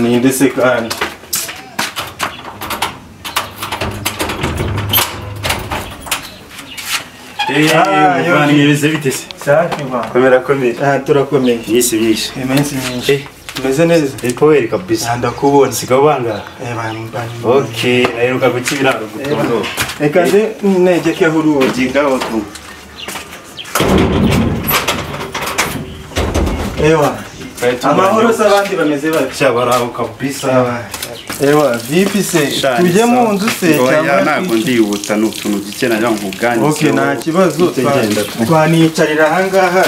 Ninde se kandi muvanyirize bite se safi bwana komera komera aha turakomeye byinshi byinshi iminsi myinshi Eh. umeze neza ipoweri kabisa aha ndakubona sigaho ubangara Eh, bana, bana. oke naheruka guca ibiraro gutondo reka nze negeke aho urugi ngaho ewa amahoro se abandi bameze bati cyabaraho kabisa ewa vipi se Shani, tujye mu sawa. nzu se Oya, cyangwa ntabwo ndihuta ni utuntu duke najya ngo ubwanjye ok nta kibazo Tugenda. twa- twaniyicarira ahangaha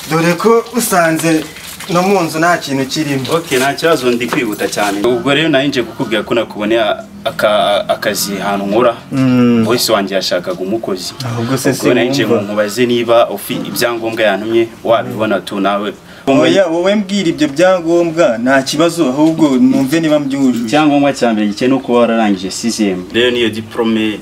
dore ko usanze no mu nzu nta kintu kirimo oke nta kibazo ndi kwihuta cyane ubwo rero nari nje kukubwira ko nakuboneye aka- akazi ahantu nkora Mm. bose wanjye yashakaga umukozi ahubwo se ubwo nari nje ngo sinumva mubaze niba ufi ibyangombwa yantumye wabibona tu nawe oya wowe mbwira ibyo byangombwa nta kibazo ahubwo numve niba mbyujuje icyangombwa cya mbere gike no kuba wararangije sizemu rero niyo diporome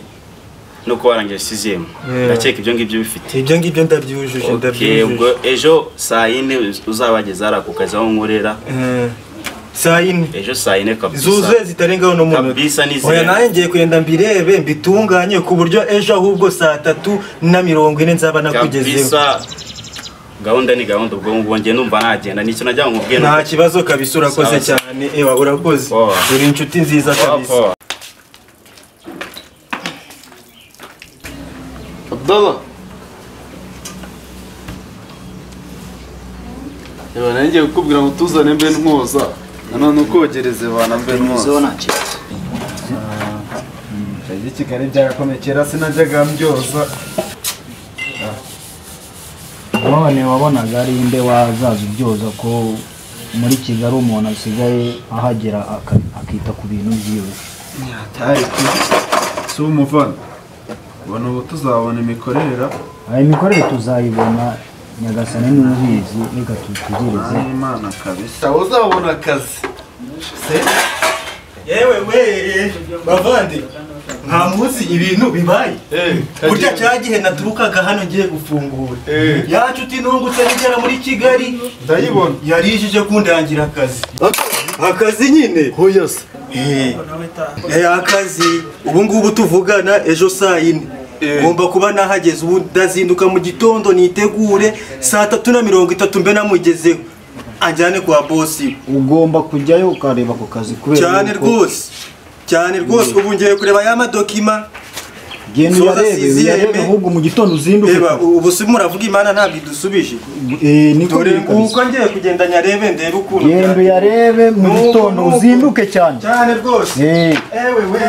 no kuba warangije sizemu Yeah. ndakeka ibyo ngibyo bifite ibyo ngibyo ndabyujuje Okay, ubwo ejo saa yine uzabageza hariya ku kazi aho nkorera Eh, saa yine ejo saa yine kabisa zuzuye zitarengaho n'umunota Kabisa ni oya zero. nanjye ngiye kugenda mbirebe mbitunganye ku buryo ejo ahubwo saa tatu na mirongo ine nzaba nakugezeho kabisa gahunda ni gahunda ubwo ngubwo njye numva nagenda nicyo najya ngo mubwire nta kibazo kabisa urakoze Sawa, sawa. cyane ewa urakoze Poa. uri inshuti nziza kabisa Wapo. Abdallah. Ewa nanjye kukubwira ngo tuzane mbe ntwoza nanone ukogereze bana mbe ntwoza Ibyo i Kigali byagakomeye kera sinajyaga mbyoza none wabonaga ari inde wazaza ubyoza ko muri kigali umuntu asigaye ahagera aka- akita ku bintu byiwe ariko si umuvana ubona ubu tuzabona imikorera aya mikorere tuzayibona nyagasane n'ubizi reka tutegereze n'imana kabisa Sawa uzabona akazi yewe we bavande nta munsi ibintu bibaye burya cya gihe naturukaga hano ngiye gufungura yacu uti nungutse nigera muri kigali ndayibona yarijije kundangira akazi akazi nyine huyo se Eh, eh, akazi ubu ngubu tuvugana ejo saa yine ngomba kuba nahageze ubu ndazinduka mu gitondo nitegure saa tatu na mirongo itatu mbe namugezeho anjyane kwa bosi ugomba kujyayo ukareba ako kazi kubera cyane yuko rwose cyane rwose ubu ngiye kureba ya madokima genda Soza uyarebe sizeme. uyarebe ahubwo mu gitondo uzinduke reba ubu se muravuga imana ntabwo idusubije Eh, niko dore biri kabisa. nguko ngiye kugenda nyarebe ndebe ukuntu genda byagenze. uyarebe mu Nuko, gitondo nuko. uzinduke cyane cyane rwose Eh. ewe we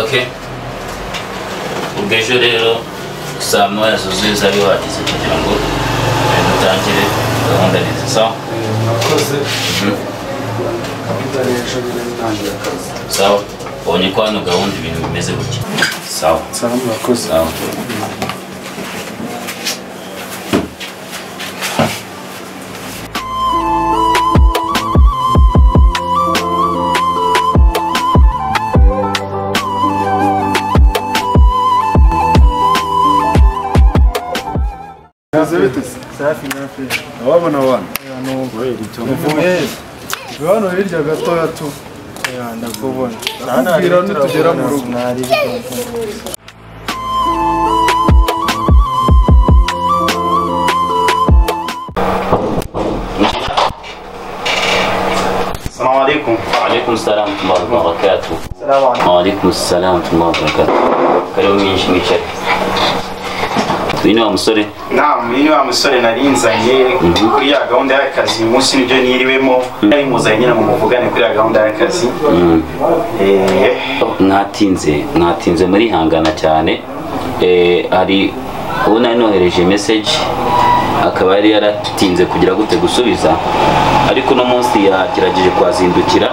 ok ubwo ejo rero saa moya zuzuye zabe wahageze kugira ngo eh, dutangire gahunda neza sawa mwakoze gahunda y'ejo birangira akazi sawa ubonye ko hano gahunda ibintu bimeze gutya sawa nsaba mwakoze sawa mwakoze bite se safi nafe ababona abana uvuye hano hirya gatoya tu ndakubona Nakubwira nitugera mu rugo. السلام عليكم وعليكم السلام ورحمة الله وبركاته السلام عليكم وعليكم السلام ورحمة الله وبركاته كلام مين ميشك Twino musore namu iyo wa musore nari nzanye kuri ya gahunda y'akazi uyu munsi nibyo niriwemo nari muzanye nyine mu muvugane kuri ya gahunda y'akazi Eh, mwatinze mwatinze murihangana cyane Eh, hari uwo nari nohereje message akaba yari yaratinze kugira gute gusubiza ariko uno munsi yagerageje kwazindukira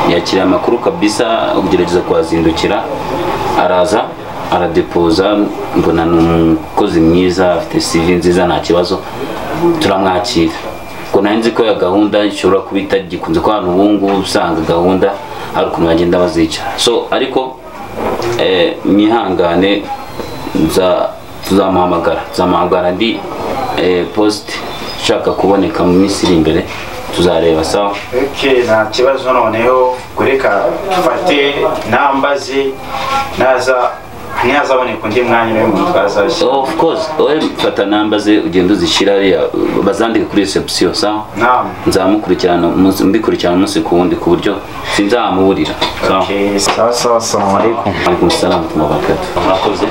yakiriye amakuru kabisa ugerageza kwazindukira araza aradepoza mbona ni umukozi mwiza afite CV nziza nta kibazo turamwakira ubwo nari nzi ko ya gahunda ishobora kuba itagikunze ko hano ubu ngubu usanga gahunda hari ukuntu bagenda bazica so ariko eh, mwihangane nza- tuzamuhamagara tuzamuhamagara ndi eh, post ishaka kuboneka mu minsi iri imbere tuzareba sawa ok nta kibazo noneho kureka dufate nambaze naza ntiyazaboneka undi mwanya niwe muntu twazashya of course wowe fata namba ze ugenda uzishyira hariya bazandike kuri reception sawa namu nzamukurikirana umunsi- mbikurikirana umunsi ku wundi ku buryo sinzamuburira sawa ok sawa sawa assalamu alaikum alaikum salam wa barakatuh murakoze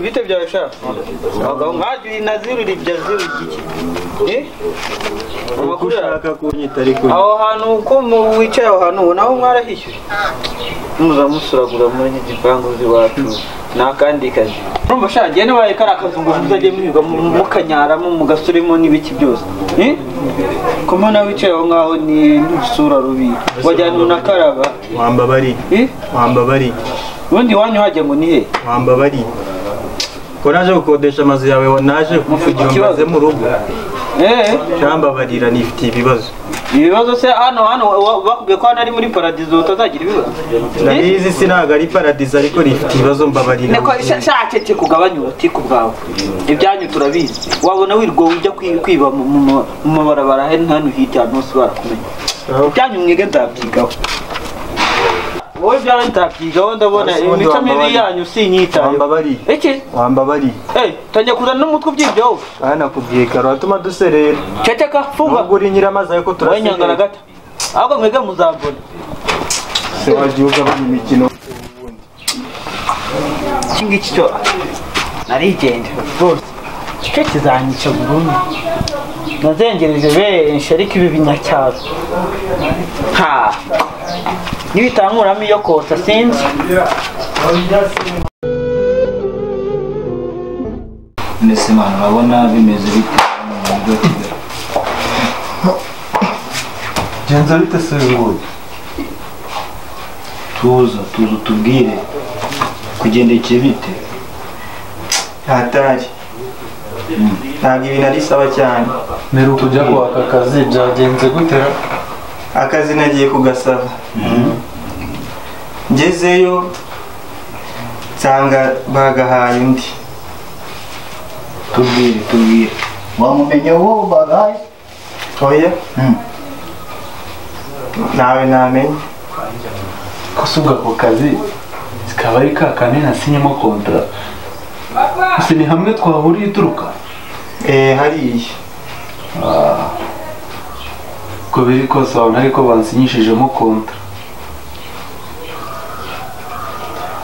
vite vya sha ngaji naziru li jaziru giki eh amakuru ushaka kunyita ariko aho hantu uko mu- wicaye aho hantu ubona aho mwarahishyuye muza musuragura muri iki gipangu z'iwacu ni akandi kazi urumva sha njye nibaye kari akazi ngo muzajye muhiga mu- mukanyaramo mugasuremo n'ibiki byose eh ko mbona wicaye aho ngaho ni n'usura rubi wajyana unakaraba wamba bari eh wamba bari ubundi iwanyu hajya ngo ni he wamba bari ko naje gukodesha amazu yawe naje kugira ngo ikibazo. mbaze mu rugo eh cyambabarira nifitiye ibibazo ibibazo se hano hano wa- bakubwiye ko hano ari muri paradizo utazagira ibibazo ndabizi si ntabwo ari paradizo ariko nifitiye ibibazo mbabarira niko shakeke kugabanya ubutike ubwawe ibyanyu turabizi wabona wirwa ujya kwi- kwiba mu- mu ma- mu mabarabara he hano hirya ahantu hose barakumenya ibyanyu mwige nzabyigaho wowe ibyanyu nzabyigaho ndabona Ese ubundi imico mibi wambabarira. yanyu sinyitayeho wambabariye iki wambabariye Eh, tangiye kuzana n'umutwe ubyibyo wowe aha nakubwiye karo watuma duserera ceceka fuga nubwo uri nyiramazi ariko wowe nyangana turaserera gata ahubwo mwige muzabona se wagiye ugabanya imikino iki ngiki cyo narigendera rwose cyo kizanyica burundu nazengereje benshi ariko ibi binyacyaro ha nibitanguramo iyo kosa sinzi mbese mwana urabona bimeze bite mu mujyi wa kigali genza bite se ngo tuza tuza utubwire kugendekeye bite hatari ntabwo ibintu ari sawa cyane Mbere ukujya kwaka akazi byagenze gute akazi nagiye kugasaba ngezeyo nsanga bagahaye undi tubwire tubwire wamumenye uwo bagaye oya nawe ntamenya ko si ubwo ako kazi zikaba ari ka kanini nasinyemo kontara ese ni hamwe twahuriye uturuka eh hariya uko biri kose wabona ariko bansinyishijemo kontra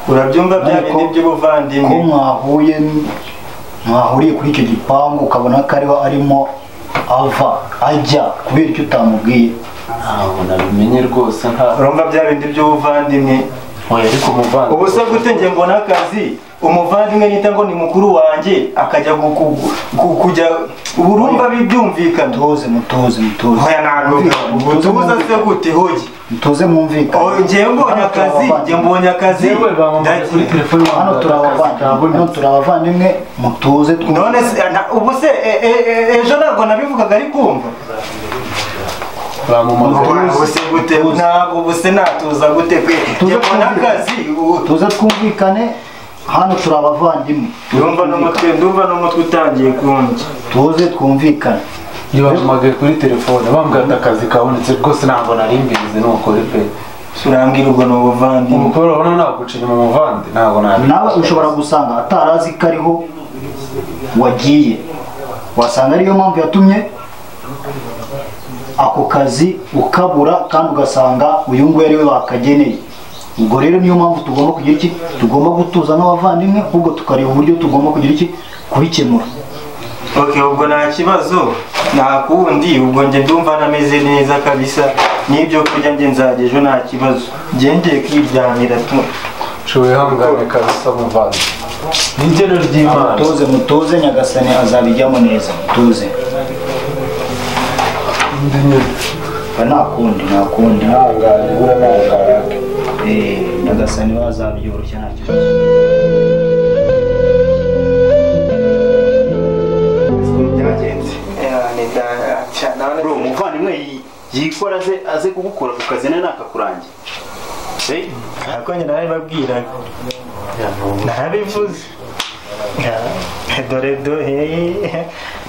urabyumva bya Ariko- bindi ko by'ubuvandimwe mwahuye mwahuriye kuri icyo gipangu ukabona ko ariho arimo ava ajya kubera icyo utamubwiye ntabwo nabimenye rwose nta urumva bya bindi by'ubuvandimwe oya ariko umuvandimwe ubu se gute njye mbona akazi umuvandimwe nita ngo ni mukuru wanjye akajya gu- gu- gu- kujya urumva bi- byumvikana mutuze mutuze mutuze hoya ntabwo utubuza se gute hogi mutuze Oh, mwumvikane njyewe mbonye akazi njye mbonye akazi yewe bamamaye ndagiye. kuri telefone hano bambwira turi abavandimwe akazi kabonetse. hano turi abavandimwe mutuze twumve none se na- ubu se e- e- e- ejo ntabwo nabivugaga ari kumva bamamaza ubu se gute ntabwo ubu se natuza gute pe njye mbona akazi u- tuze twumvikane hano turi abavandimwe ndumva n'umutwe ndumva n'umutwe utangiye kundya tuze twumvikane iyo bamamagaye kuri telefone bambwira ati akazi kabonetse rwose ntabwo nari mbizi nukuri pe urambwira ubwo ni ubuvandimwe umukobwa urabona naguca inyuma umuvandi ntabwo nabi nawe ushobora gusanga atarazi ko ariho wagiye wasanga ariyo mpamvu yatumye ako kazi ukabura kandi ugasanga uyu nguyu ariwe bakageneye ubwo rero niyo mpamvu tugomba kugira iki tugomba gutuza nk'abavandimwe ahubwo tukareba uburyo tugomba kugira iki kubikemura Ok, ubwo nta kibazo nta kundi ubwo njye ndumva nameze neza kabisa n'ibyo kurya njye nzajya ejo nta kibazo ngendeye kwiryamira tu nshoboye hangane kabisa umuvandi ni igeno ry'imana mutuze mutuze nyagasani azabijyamo neza mutuze undi nyine nta kundi nta kundi ihangane buriya ni umuganga Eh, nyagasani we azabyoroshya nta kibazo bro umuvandimwe yi- yikora aze aze kugukura ku kazi nawe ntakakurange Eh, ariko njye narabibabwiraga nabivuze Ah, dore do hey